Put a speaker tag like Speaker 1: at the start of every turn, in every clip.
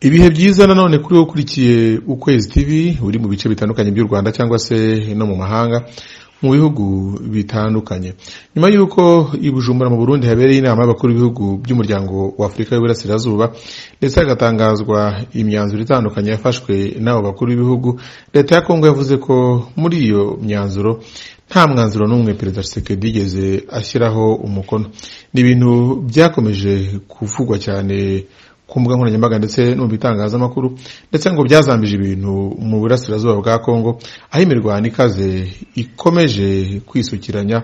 Speaker 1: ibihe byiza nanone kuri wowe ukurikiye ukwezi tv uri mu bice bitandukanye by'u rwanda cyangwa se no mu mahanga mu bihugu bitandukanye nyuma y'uko i bujumbura mu burundi habereye inama y'abakuru b'ibihugu by'umuryango w'afurika y'uburasirazuba ndetse hagatangazwa imyanzuro itandukanye yafashwe n'abo bakuru b'ibihugu leta ya kongo yavuze ko muri iyo myanzuro nta mwanzuro n'umwe perezida Tshisekedi yigeze ashyiraho umukono ni ibintu byakomeje kuvugwa cyane ku mbuga nkoranyambaga ndetse no mu bitangazamakuru ndetse ngo byazambije ibintu mu burasirazuba bwa kongo aho imirwano ikaze ikomeje kwisukiranya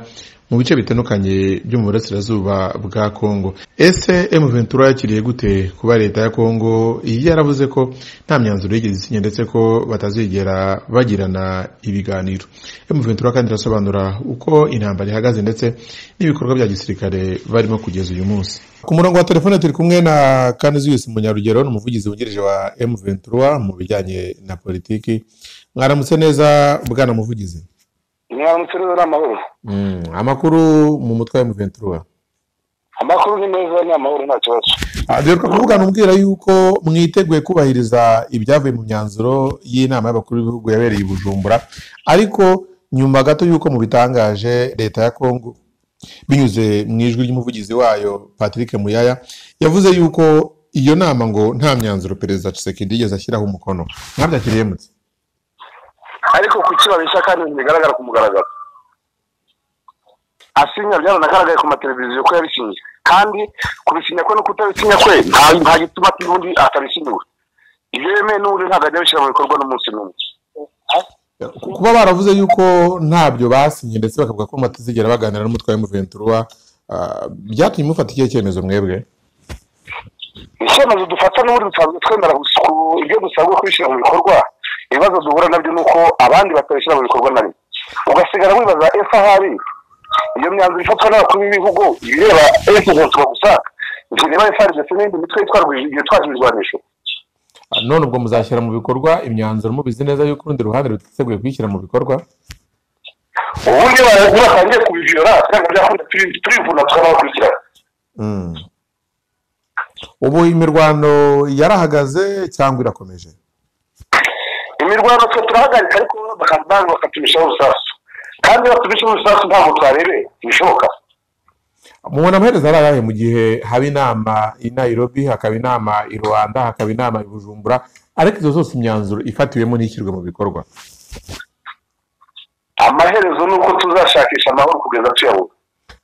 Speaker 1: mu bice bitandukanye byo mu burasirazuba bwa kongo ese emu ventura yakiriye gute kuba leta ya kongo yaravuze ko nta myanzuro yigeze isinya ndetse ko batazigera bagirana ibiganiro emu ventura kandi irasobanura uko intambara ihagaze ndetse n'ibikorwa bya gisirikare barimo kugeza uyu munsi ku murongo wa telefone turi kumwe na kaniziyusi munyarugero ni umuvugizi wungirije wa emu ventura mu bijyanye na politiki mwaramutse neza bwana muvugizi
Speaker 2: mwaramutse neza ni amahoro
Speaker 1: Mm, amakuru mu mutwe wa emu ventura
Speaker 2: amakuru ni meza ni amahoro nta kibazo
Speaker 1: duheruka kuvugana umbwira yuko mwiteguye kubahiriza ibyavuye mu myanzuro y'inama y'abakuru b'ibihugu yabereye i bujumbura ariko nyuma gato y'uko mubitangaje leta ya kongo binyuze mu ijwi ry'umuvugizi wayo patrick muyaya yavuze yuko iyo nama ngo nta myanzuro perezida Tshisekedi yigeze ashyiraho umukono mwabyakiriye mutse
Speaker 2: ariko ku kibabeshya kandi ntibigaragara ku mugaragaro asinya byaranagaragaye ku mateleviziyo ko yabisinya kandi kubisinya kwe no kutabisinya kwe nta- nta gituma n'undi atabisiniwe ibyo yemeye n'ubundi ntabwo ajya abishyira mu bikorwa n'umunsi n'umwe
Speaker 1: kuba baravuze yuko ntabyo basinye ndetse bakavuga ko batazigera baganira n'umutwe wa emuventura byatumye mufata ikihe cyemezo mwebwe
Speaker 2: icyemezo dufata n'ubundi dusanzwe twemera gusa ku- ibyo dusabwa kubishyira mu bikorwa ibibazo duhura nabyo ni uko abandi batabishyira mu bikorwa nabyo ugasigara wibaza ese ahari iyo myanzuro ifatwa n'abakuru b'ibihugu ibireba ese ntutuba gusa ntireba ese ndetse n'indi mitwe yitwara yitwaje ibirwanisho
Speaker 1: none ubwo muzashyira mu bikorwa imyanzuro mubizi neza yuko urundi ruhande rutiteguye kuyishyira mu bikorwa
Speaker 2: ubundi ba- batangiye kubiviyora cyangwa byakunda turi- turivuna tukabakurikirana
Speaker 1: ubu imirwano yarahagaze cyangwa irakomeje
Speaker 2: imirwano twe turahagarika ariko bakaza nange bakatumishaho urusasu kandi batumishaho urusasu ntabwo twarebeye ntibishoboka
Speaker 1: mubona amaherezo ari ayahe mu gihe haba inama i nairobi hakaba inama i rwanda hakaba inama i bujumbura ariko izo zose imyanzuro ifatiwemo ntishyirwe mu bikorwa
Speaker 2: amaherezo ni uko tuzashakisha amahoro kugeza tuyabona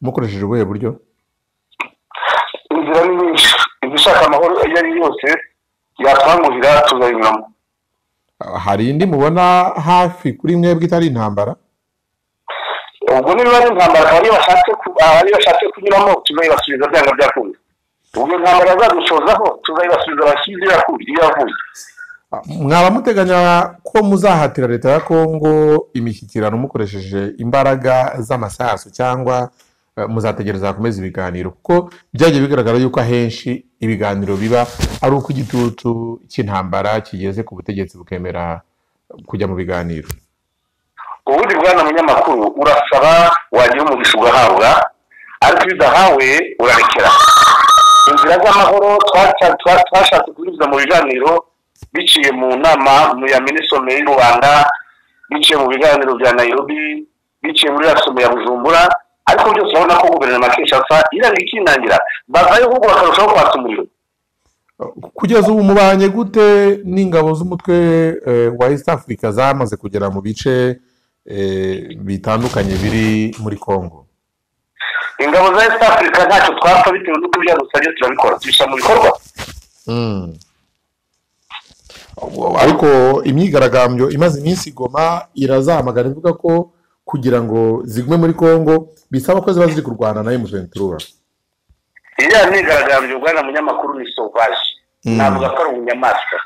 Speaker 1: mukoresheje ubuhe buryo
Speaker 2: inzira ni nyinshi izishaka amahoro iyo ari yo yose yatwanguhira tuzayinyuramo
Speaker 1: Ah, hari indi mubona hafi kuri mwebwe itari intambara
Speaker 2: ubwo niba ari intambara akaba ariyo bashatse ku- ariyo bashatse kunyuramo tuzayibasubiza byanga byakunze ubwo intambara yazadushozaho tuzayibasubiza abashyize iyo yaku- iyo yavuye
Speaker 1: mwaba muteganya ko muzahatira leta ya kongo imishyikirano mukoresheje imbaraga z'amasasu cyangwa eh, muzategereza hakomeza ibiganiro kuko byagiye bigaragara yuko ahenshi ibiganiro biba ari uko igitutu cy'intambara kigeze ku butegetsi bukemera kujya mu biganiro
Speaker 2: ubundi bwana munyamakuru urasaba wagira umugisha ugahabwa ariko iyo udahawe urarekera inzira z'amahoro twaca- twa- twashatse kunyuza mu biganiro biciye mu nama mu ya minisome y'u rwanda biciye mu biganiro bya nairobi biciye muri rasome ya bujumbura ariko byose urabona ko guverinoma kinshasa iranga ikinangira bazayo ahubwo bakarushaho kwatsa umuriro
Speaker 1: kugeza ubu mubanye gute n'ingabo z'umutwe eh, wa east africa zamaze kugera mu bice eh, bitandukanye biri muri kongo
Speaker 2: ingabo za east africa ntacyo twapfa bitewe n'uko byadusabye turabikora tubishyira mu bikorwa
Speaker 1: Mm. Abo- ariko imyigaragambyo imaze iminsi igoma irazamagana ivuga ko kugira ngo zigume muri congo bisaba ko ziba ziri kurwana na emuventura
Speaker 2: iriya myigaragambyo bwana munyamakuru ni sovaje
Speaker 1: Mm.
Speaker 2: navuga ko ari ubunyamaswa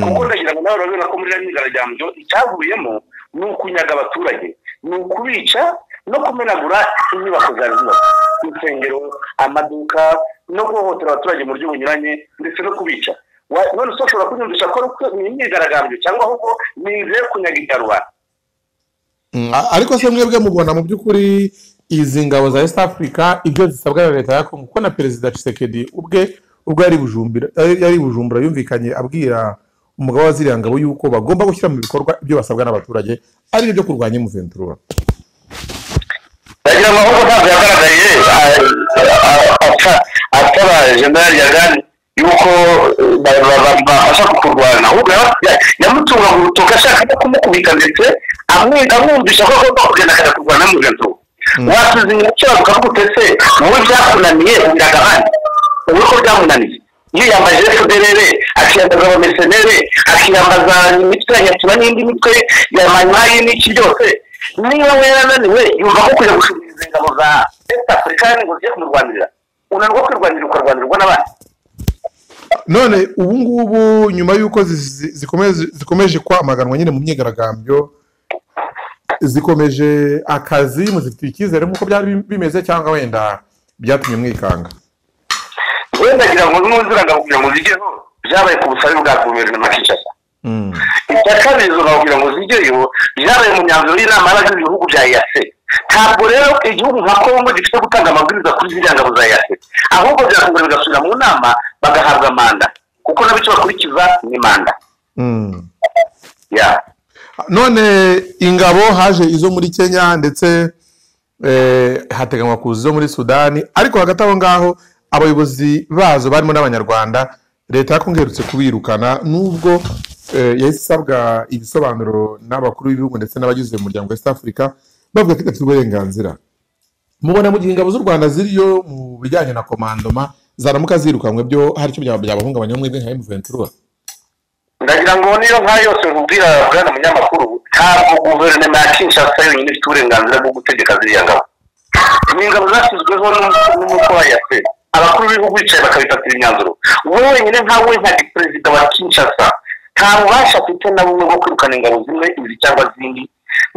Speaker 2: kuko ndagira ngo nawe urabibona ko muri iriya myigaragambyo icyavuyemo ni ukunyaga abaturage ni ukubica no kumenagura inyubako za zino insengero amaduka no guhohotera abaturage mu buryo bunyuranye ndetse no kubica Wa- none se ushobora kunyumvisha ko ari uko ni imyigaragambyo cyangwa ahubwo ni inzira yo kunyaga ibyarubanda
Speaker 1: ariko se mwebwe mubona mu by'ukuri izi ngabo za east africa ibyo zisabwa na leta ya congo kuko na perezida Tshisekedi ubwe ubwo yari bujumbura yari bujumbura yumvikanye abwira umugabo wa ziriya ngabo yuko bagomba gushyira mu bikorwa ibyo basabwa n'abaturage ari byo kurwanya umuventura
Speaker 2: ndagira amahoro ntabwo yagaragaye ataba jenerali yagani yuko babasha kurwana ahubwo yamutunga mu rutoki ashaka no kumukubita ndetse amwumvisha ko agomba kugenda akajya kurwana n'umuventura wasize inyuma ukira ukavuga utese wowe byakunaniye ubiraga abandi ubu ko byamunaniye yiyambaje fpr akiyambaza abamesenere akiyambaza imitwe ya n'indi mitwe yamanyayi n'iki byose niba we yananiwe yumva ko kujya gushimiriza ingabo za east africa ngo zigiye kumurwanirira unanirwa kwirwanirira ukarwanirwa n'abandi
Speaker 1: none ubu ngubu nyuma y'uko zikomeje kwamaganwa nyine mu myigaragambyo zikomeje akazi muzifitiye icyizere nk'uko byari bimeze cyangwa wenda byatumye mwikanga
Speaker 2: wenda ngira ngo n'uziranga kugira ngo zigeho byabaye ku busabe bwa guverinoma kinshasa icya kabiri izo kugira ngo zigeyo byabaye mu myanzuro y'inama y'abagize ibihugu bya eyase ntabwo rero igihugu nka kongo gifite gutanga amabwiriza kuri ziriya ngabo za eyase ahubwo byakongera bigasubira mu nama bagahabwa manda kuko nabo icyo bakurikiza ni manda
Speaker 1: none ingabo haje izo muri kenya ndetse hateganywa kuza izo muri sudani ariko hagati aho ngaho abayobozi bazo barimo n'abanyarwanda leta yakongerutse kubirukana n'ubwo yahise isabwa ibisobanuro n'abakuru b'ibihugu ndetse n'abagize umuryango west africa bavuga ko idafite uburenganzira mubona mu gihe ingabo z'u rwanda ziriyo mu bijyanye na komandoma zaramuka zirukanwe byo hari icyo byabahungabanya mwebwe nka emuventura
Speaker 2: ndagira ngo niyo nka yose nkubwira bwana munyamakuru ntabwo guverinoma ya kinshasa yonyine ifite uburenganzira bwo gutegeka ziriya ngabo ni ingabo zashyizweho n'umutwe wa yase abakuru b'ibihugu bicaye bakabifatira imyanzuro wenyine nkawe nka perezida wa kinshasa nta bubasha afite na bumwe bwo kwirukana ingabo zimwe izi cyangwa zindi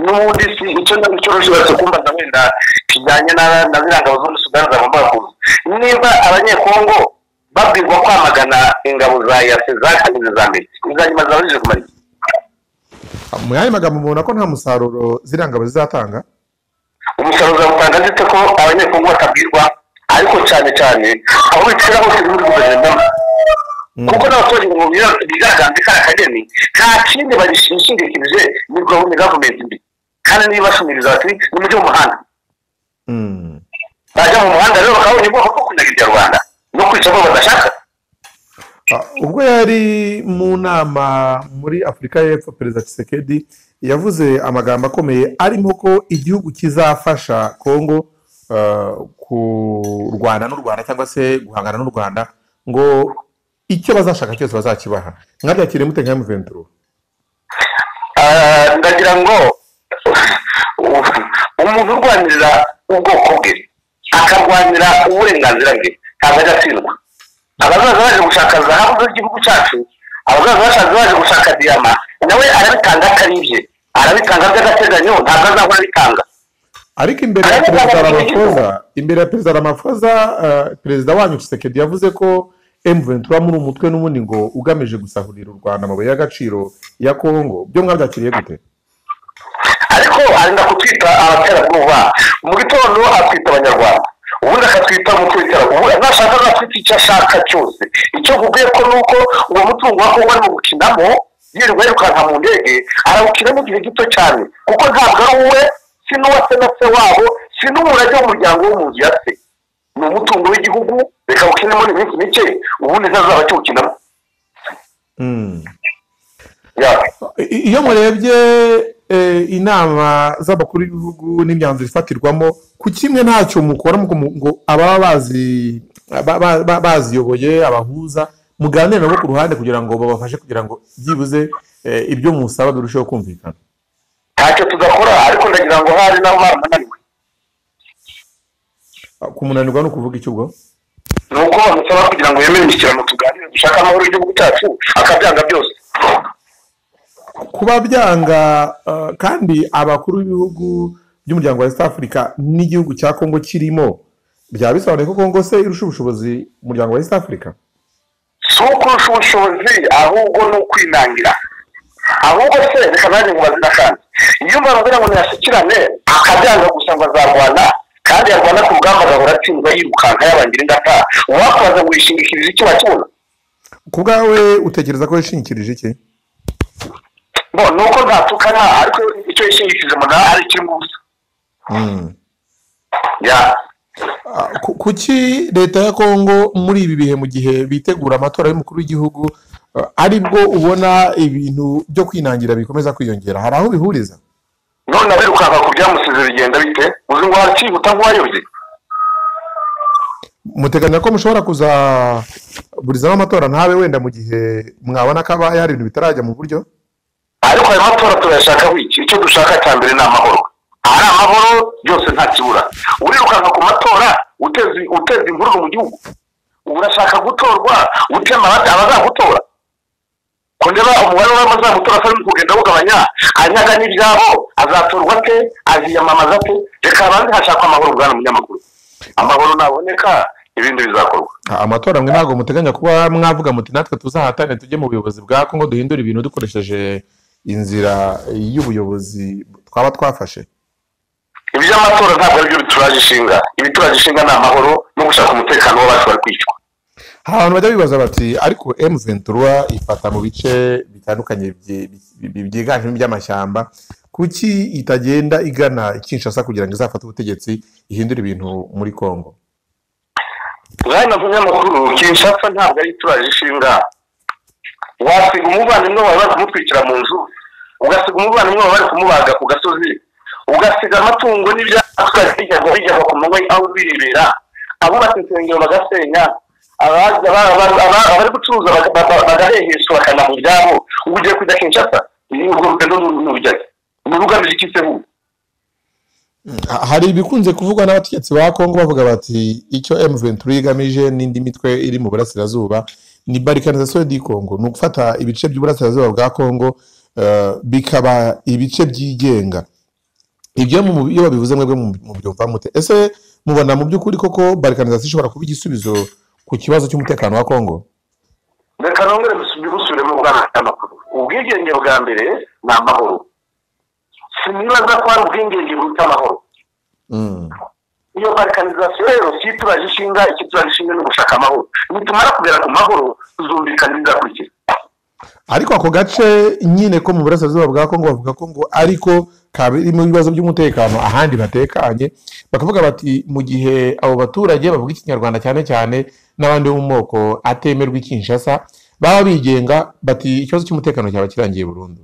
Speaker 2: n'ubundi si icyo icyo rwose kumbaza wenda kijyanye na ziriya ngabo zo muri sudani zagombaga kuza niba abanyekongo babwirwa kwamagana ingabo za yase zatangize za mbere izanyuma zabajije kumara iki
Speaker 1: mu yandi magambo mubona ko nta musaruro ziriya ngabo zizatanga
Speaker 2: umusaruro uzawutanga ndetse ko abanyekongo batabwirwa ariko cyane cyane aho bicara hose muri guverinoma kuko n'abaturage mu bigaragambye kariya kageni nta kindi bagishingikirije ni gahunda gavumenti mbi kandi niba bashumiriza bati ni mujye mu muhanda bajya mu muhanda rero bakabona ubwoko bwo kunyagira rwanda no kwica abo badashaka
Speaker 1: ubwo yari mu nama muri afurika y'epfo perezida kisekedi yavuze amagambo akomeye arimo ko igihugu kizafasha kongo kurwana n'u rwanda cyangwa se guhangana n'u rwanda ngo icyo bazashaka cyose bazakibaha mwabyakiriye mute nka muventuro
Speaker 2: ndagira ngo umuntu urwanirira ubwoko bwe akarwanira uburenganzira bwe ntabwo ajya atsindwa abazaza baje gushaka zahabu z'igihugu cyacu abazaza bashaje baje gushaka diyama nawe arabitanga akaribye arabitanga by'agateganyo ntabwo azahora abitanga
Speaker 1: ariko imbere ya perezida ramafoza imbere ya perezida ramafoza perezida wanyu kisekedi yavuze ko emuventura muri umutwe n'ubundi ngo ugamije gusahurira u rwanda amabuye y'agaciro ya kongo byo mwabyakiriye gute
Speaker 2: ariko arinda kutwita abaterabwoba mu gitondo atwita abanyarwanda ubundi akatwita umutwe w'iterabwoba nashaka azatwita icyo ashaka cyose icyo mvugiye ko ni uko uwo mutungo wa kongo arimo gukinamo yirirwa yirukanka mu ndege arawukinamo igihe gito cyane kuko ntabwo ari uwe si n'uwase na se wabo si n'umurage w'umuryango w'umuntu ya se ni umutungo w'igihugu reka ukinemo iminsi mike ubundi ntazaba akiwukinamo
Speaker 1: iyo murebye inama z'abakuru b'ibihugu n'imyanzuro ifatirwamo ku kimwe ntacyo mukora ngo ababa baziyoboye abahuza muganire nabo ku ruhande kugira ngo babafashe kugira ngo byibuze ibyo musaba birusheho kumvikana
Speaker 2: ntacyo tugakora ariko ndagira ngo hari n'aho bamunaniwe
Speaker 1: kumunanirwa ni ukuvuga icyo ubwo
Speaker 2: ni uko bamusaba kugira ngo yemere imishyikirano tuganire dushaka amahoro y'igihugu cyacu akabyanga byose
Speaker 1: kuba byanga uh, kandi abakuru b'ibihugu by'umuryango wa east africa n'igihugu cya kongo kirimo byaba bisobanuye ko kongo se irusha ubushobozi umuryango wa east africa
Speaker 2: si ukurusha ubushobozi ahubwo ni ukwinangira ahubwo se reka nanjye ngo bazina kandi iyo mbabwira ngo ntiyashyikirane akabyanga gusa ngo azarwana kandi yarwana ku rugamba agahora atsindwa yirukanka yabangira ingata uwakwaza ngo yishingikirize icyo bakibona
Speaker 1: ku bwawe utekereza ko yishingikirije iki
Speaker 2: ngo ni uko ntatuka nta ariko icyo yishingikirije umunara ari ikirimo ubusa
Speaker 1: Mm.
Speaker 2: ya
Speaker 1: Ah, ku- kuki leta ya kongo muri ibi bihe mu gihe bitegura amatora y'umukuru w'igihugu ah, aribwo ubona ibintu byo kwinangira bikomeza kwiyongera hari aho bihuriza
Speaker 2: none abirukanka ku byamusize bigenda bite uzi ngo wakihuta nk'uwayobye
Speaker 1: muteganya ko mushobora kuzaburizamo amatora ntabe wenda mu gihe mwabona ko aba hari ibintu bitarajya mu buryo
Speaker 2: ariko ayo matora turayashaka wiki icyo dushaka cya mbere ni amahoro ahari amahoro byose nta kibura urirukanka ku matora uteza uteza imvururu mu gihugu ubu urashaka gutorwa utema abata- abazagutora ko ndeba umubare w'abazagutora atari mu kugenda awugabanya anyaga n'ibyabo azatorwa ate aziyamamaza ate reka abandi hashakwa amahoro bwana munyamakuru amahoro naboneka ibindi bizakorwa
Speaker 1: Ah, amatora mwe ntabwo muteganya kuba mwavuga muti natwe tuzahatane tujye mu buyobozi bwa kongo duhindure ibintu dukoresheje inzira y'ubuyobozi twaba twafashe
Speaker 2: iby'amatora ntabwo aribyo bituraje ishinga ibituraje ishinga ni amahoro no gushaka umutekano w'abacu bari kwicwa
Speaker 1: hari abantu bajya bibaza bati ariko emuventura ifata mu bice bitandukanye byi- byi- byiganjemo iby'amashyamba kuki itagenda igana kinshasa kugira ngo izafate ubutegetsi ihindure ibintu muri kongo
Speaker 2: mwana munyamakuru kinshasa ntabwo ari ituraje ishinga wasiga umuvandimwe wawe bari kumutwikira mu nzu ugasiga umuvandimwe wawe bari kumubaga ku gasozi ugasiga amatungo n'ibyaturage bijyaga bijyaga ku manywa aho birebera abubatse insengero bagasenya abaza- aba- aba- aba- abari gucuruza baga- baga- bagaheheshwa bakana mu byabo ubu ugiye kujya kinshasa ni urwo rugendo n'urujyaga ni rugamije iki se bubu
Speaker 1: Ha- hari ibikunze kuvugwa n'abategetsi ba kongo bavuga bati icyo emuventura igamije n'indi mitwe iri mu burasirazuba ni barikanizasiyo di kongo ni ugufata ibice by'uburasirazuba bwa kongo eh, bikaba ibice byigenga ibyo mu- iyo babivuze mwebwe mu- mubyumva mute ese mubona mu by'ukuri koko barikanizasiyo ishobora kuba igisubizo ku kibazo cy'umutekano wa kongo
Speaker 2: reka nongere dusubi- dusubiremo bwana amakuru ubwigenge bwa mbere ni amahoro sinibaza ko hari ubwigenge bwita amahoro
Speaker 1: Mm.
Speaker 2: iyo barikanizasiyo rero si ituraje ishinga icyo ituraje ishinga ni ugushaka amahoro nitumara kugera ku mahoro tuzumvikana ibizakurikira
Speaker 1: ariko ako gace nyine ko mu burasirazuba bwa kongo bavuga ko ngo ariko kabirimo ibibazo by'umutekano ahandi batekanye bakavuga bati mu gihe abo baturage bavuga ikinyarwanda cyane cyane n'abandi bo mu moko atemerwa ikinshasa baba bigenga bati ikibazo cy'umutekano cyaba kirangiye burundu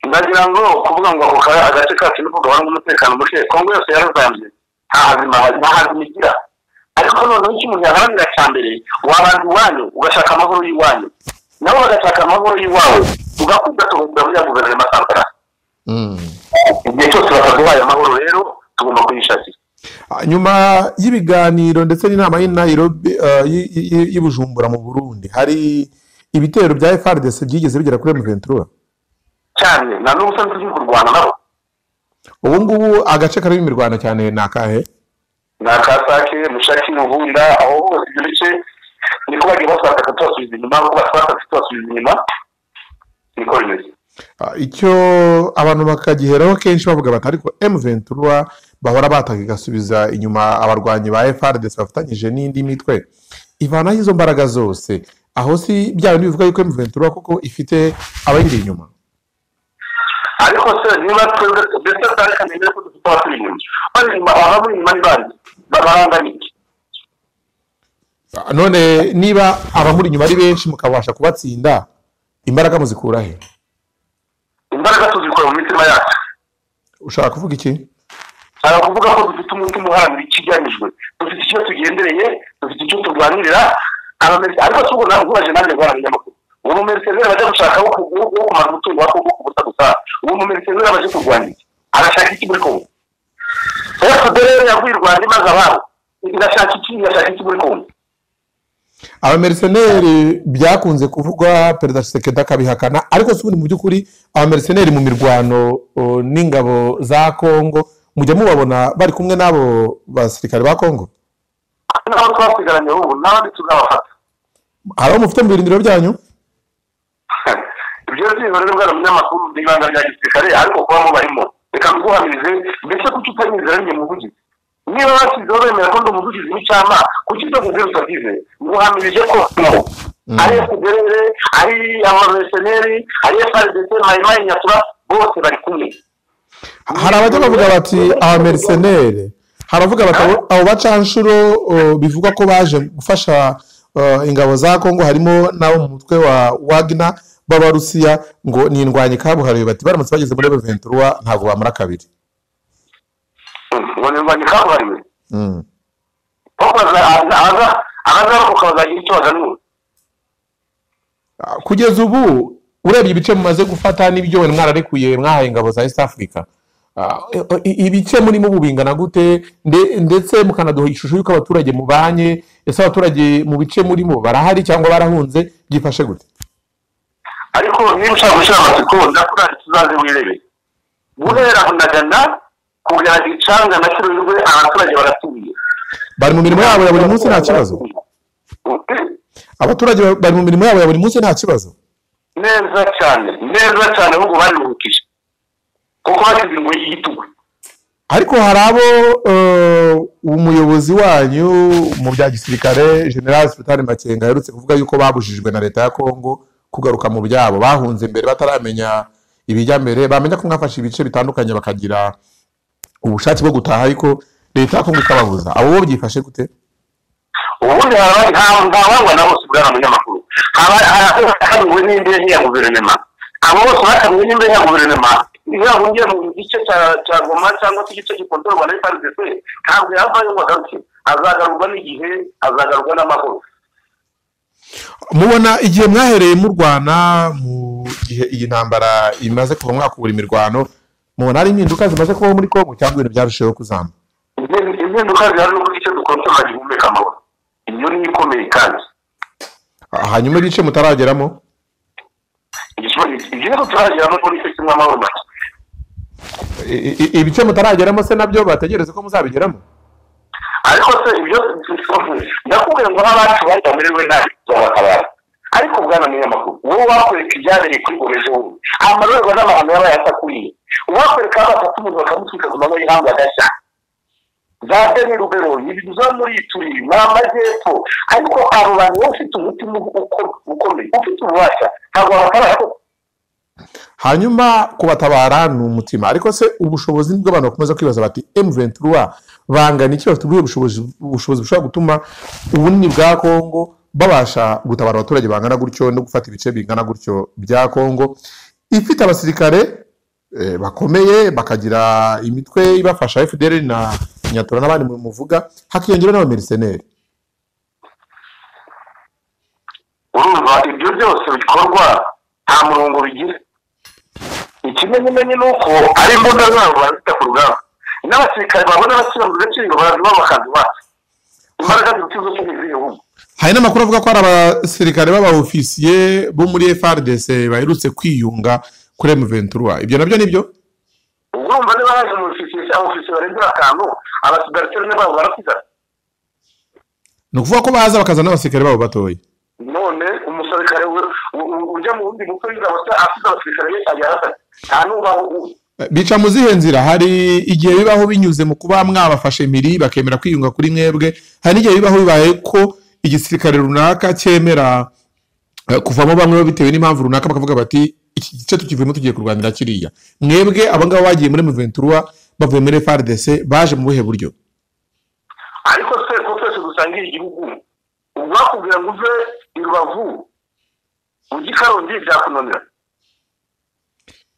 Speaker 2: ndagira ngo kuvuga ngo ako ka- agace kacu niko gahoramo umutekano muke kongo yose yarazambye nta hazima nta hazima igira ariko noneho icyo umuntu yaharanira cya mbere wabanza iwanyu ugashaka amahoro y'iwanyu nabo bagashaka amahoro y'iwawe tugakunda tugakunda buriya guverinoma santara
Speaker 1: Mm.
Speaker 2: igihe cyose bataduhaye amahoro rero tugomba kuyishakira
Speaker 1: Ah, nyuma y'ibiganiro ndetse n'inama y'i Nairobi, eh, y'i- y'i- y'i Bujumbura mu burundi hari ibitero bya frdc byigeze bigera kuri m23
Speaker 2: cyane nta n'ubusa turi kurwana nabo
Speaker 1: ubu ngubu agace karimo imirwano cyane ni akahe
Speaker 2: ni akasake mushaki mubunda aho hose ibyo bice niko bagiye batwataka tubasubiza inyuma kuko batwataka tubasubiza inyuma niko bimeze
Speaker 1: Ah, icyo abantu bakagiheraho kenshi bavuga bati ariko m23 bahora bataka igasubiza inyuma abarwanyi ba frdc bafatanyije n'indi mitwe ivanaho izo mbaraga zose aho si bya bindi bivuga yuko m23 kuko ifite abayiri inyuma
Speaker 2: ariko se niba twebwe mbese twarekaniye ko dufite abaturi inyuma bari inyuma ababuri inyuma ni bandi babarangana iki
Speaker 1: none niba abamuri inyuma ari benshi mukabasha kubatsinda imbaraga muzikura he
Speaker 2: imbaraga tuzikora mu mitima yacu
Speaker 1: ushaka kuvuga iki
Speaker 2: hari kuvuga ko dufite umutima uharanira ikigamijwe dufite icyo tugendereye dufite icyo turwanirira abamerisi ariko tubwo ntabwo ubaje nanjye guhana ibinyamakuru uwo mumerisezeri bajya gushaka wo ku- wo kumara umutungo wa kongo kubusa gusa uwo mumerisezeri abaje kurwanya iki arashaka iki muri kongo efuperi rero yaguye i rwanda imaze ababo irashaka iki irashaka iki muri kongo
Speaker 1: abameriseneri byakunze kuvugwa perezida Tshisekedi akabihakana ariko si ubundi mu by'ukuri abameriseneri mu mirwano o, n'ingabo za kongo mujya mubabona bari kumwe n'abo basirikare ba kongo
Speaker 2: nabo twasigaranye ubu n'abandi tuzabafata
Speaker 1: hari abo mufite mu birindiro byanyu
Speaker 2: ibyo byibura rero bwana munyamakuru ni ibanga rya gisirikare ariko kuba mubarimo reka mbyuhamirize mbese kuki utamizera njye muvugizi niba bashyizeho bemera ko ndi umuvugizi w'icyama kuki ibyo kugira utagize nguhamirije ko ari fpr ari abareseneri ari frdc mayimayi nyatura bose bari kumwe
Speaker 1: hari abajya bavuga bati abameriseneri haravuga bati abo- abo bacanshuro uh, bivugwa ko baje gufasha uh, ingabo za kongo harimo n'abo mu mutwe wa wagner b'abarusiya ngo ni indwanyi kabuhariwe bati baramutse bageze muri beventura ntabwo bamara kabiri
Speaker 2: ngo ni rwanyu kabuhariwe
Speaker 1: Mm.
Speaker 2: kuko abazarokoka bazagira icyo baganura
Speaker 1: Ah, kugeza ubu urebye ibice mumaze gufata n'ibyo wenda mwararekuye mwahaye ingabo za east africa ah, i- i- ibice murimo ubu bingana gute nde- ndetse mukanaduha ishusho y'uko abaturage mubanye ese abaturage mu bice murimo barahari cyangwa barahunze byifashe gute
Speaker 2: ariko niba ushaka gushyira amatsiko ndakurari tuzaze wirebe guhera ndagana kugera gicanga na kirurwe abaturage baratuye
Speaker 1: bari mu mirimo yabo ya buri munsi nta kibazo abaturage ba- bari mu mirimo yabo ya buri munsi nta kibazo
Speaker 2: neza cyane neza cyane ahubwo bariruhukije kuko bashyize ingoyi y'igitugu
Speaker 1: ariko hari abo eh, umuyobozi wanyu mu bya gisirikare general sitani makenga aherutse kuvuga yuko babujijwe na leta ya kongo kugaruka mu byabo bahunze imbere bataramenya ibijya mbere bamenya ko mwafashe ibice bitandukanye bakagira ubushake bwo gutaha ariko leta ya kongo ikababuza abo bo byifashe gute
Speaker 2: ubundi haba nta- nta wangwa na bose bwana munyamakuru haba harahanuwe n'imbehe ya guverinoma abo bose bahanuwe n'imbehe ya guverinoma iyo bahungiye mu gice cya- cya goma cyangwa se igice gikontorwa na frdc ntabwo yavayo ngo agaruke azagarurwa n'igihe azagarurwa n'amahoro
Speaker 1: mubona igihe mwahereye murwana mu gihe iyi ntambara imaze kuva mwakubura imirwano mubona hari impinduka zimaze kubaho muri kongo cyangwa ibintu byarushijeho kuzamba
Speaker 2: Impindu- impinduka zihari n'uko igice dukontorwa gihumeka amahoro iyo ni ikomeye kandi
Speaker 1: Ah, hanyuma ibice mutarageramo
Speaker 2: igihe turageramo muri icyo kimwe amahoro make
Speaker 1: I- i- ibice mutarageramo se nabyo bategereze ko muzabigeramo
Speaker 2: ariko se ibyo ndakubwira ngo n'abacu bari bamerewe nabi babatabara ariko bwana munyamakuru wowe wakwereka ibyabereye kuri goreje wowe amarorerwa n'abantu yaba yasakuriye uwakwereka aho batatu umuntu bakamutwika ku manywa y'ihangu agashya za deni rubero ibiza muri turi ni amajyepfo ariko abo bantu wowe ufite umutima uko- ukomeye ufite ububasha ntabwo wabatabara koko
Speaker 1: hanyuma kubatabara ni umutima ariko se ubushobozi nibwo abantu bakomeza kwibaza bati m23 bangana iki bafite ubuhe bushobozi ubushobozi bushobora gutuma ubunini bwa kongo babasha gutabara abaturage bangana gutyo no gufata ibice bingana gutyo bya kongo ifite abasirikare eh, bakomeye bakagira imitwe ibafasha fdr na nyatura n'abandi muvuga hakiyongera n'abameriseneri
Speaker 2: urumva ibyo byose bikorwa nta murongo bigira ikimenyimenyi ni uko ari imbunda zabo bazita ku rugamba n'abasirikare babona bashyira mu gaciro baraziba bakaziba imbaraga ziruta izo mu z'igihugu
Speaker 1: hari n'amakuru avuga ko hari abasirikare b'abaofisiye bo muri frdc baherutse kwiyunga kuri m23 ibyo nabyo nibyo
Speaker 2: ubwo urumva niba haje mu ofisiye cyangwa ofisiye barenze batanu abasigariteri babo barasigara
Speaker 1: ni ukuvuga ko baza bakazana n'abasirikare babo batoya
Speaker 2: none umusirikare we- u- u- ujya mu wundi mutwe w'ingabo se afite abasirikare be ajya ahasana nta n'ubaho u-
Speaker 1: bica mu zihe nzira hari igihe bibaho binyuze mu kuba mwabafashe miri bakemera kwiyunga kuri mwebwe hari n'igihe bibaho bibaye ko igisirikare runaka cyemera eh, kuvamo bamwe bitewe n'impamvu runaka bakavuga bati iki gice tukivuyemo tugiye kurwanira kiriya mwebwe abangaba bagiye muri m23 bavuye muri frdc baje mu buhe buryo
Speaker 2: ariko se ko twese dusangiye igihugu uwakubwira ngo uve i rubavu ujye i karongi byakunanira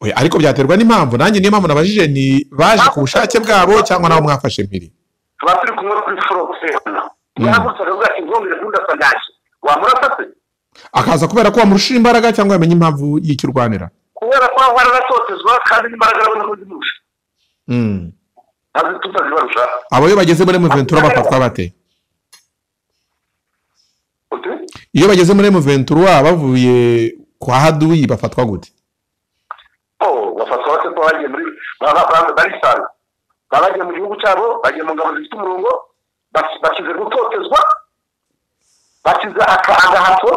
Speaker 1: Oya, ariko byaterwa n'impamvu nanjye niyo mpamvu nabajije ni baje ku bushake bwabo cyangwa nabo mwafashe mpiri
Speaker 2: tuba turi kumwe kuri forokisi yahagurutsaga avuga ati ngongere kundasa ndaje wamurasa se
Speaker 1: akaza kubera ko wamurusha imbaraga cyangwa yamenya impamvu y'ikirwanira
Speaker 2: kubera ko aho aratotezwa kandi n'imbaraga arabona ko zimurusha
Speaker 1: Mm.
Speaker 2: ntazi tutazibarusha
Speaker 1: abo iyo bageze muri muventura bafatwa bate
Speaker 2: uti
Speaker 1: iyo bageze muri muventura bavuye kwa haduyi bafatwa gute
Speaker 2: o bafatwa bate ko bagiye muri ba- ba- barisanga baba bagiye mu gihugu cyabo bagiye mu ngabo zifite umurongo bas- bakize gutotezwa bakize aka- agahato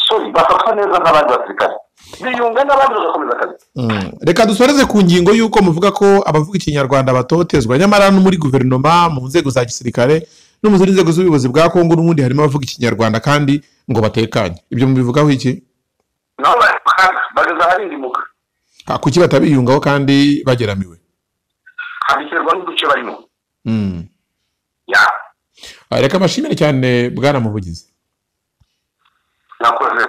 Speaker 2: sori bafatwa neza nk'abandi basirikare biyunga n'abandi bagakomeza akazi
Speaker 1: reka dusoreze ku ngingo y'uko muvuga ko abavuga ikinyarwanda batotezwa nyamara no muri guverinoma mu nzego za gisirikare no mu zindi nzego z'ubuyobozi bwa kongo n'ubundi harimo abavuga ikinyarwanda kandi ngo batekanye ibyo mubivugaho iki
Speaker 2: nabo barakana bageze aharindimuka
Speaker 1: Ah, kuki batabiyungaho kandi bageramiwe
Speaker 2: habiterwa n'uduce barimo
Speaker 1: Mm.
Speaker 2: ya
Speaker 1: Ah, reka mbashimire cyane bwana muvugizi
Speaker 2: nakoze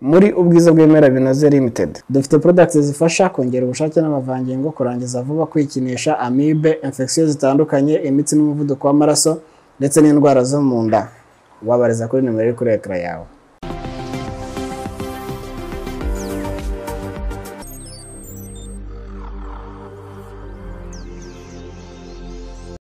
Speaker 3: muri ubwiza bw'ibimera binoze limited dufite products zifasha kongera ubushake n'amavangingo kurangiza vuba kwikinisha amibe infection zitandukanye imitsi n'umuvuduko w'amaraso ndetse n'indwara zo mu nda wabariza kuri nimero iri kuri ekara yawe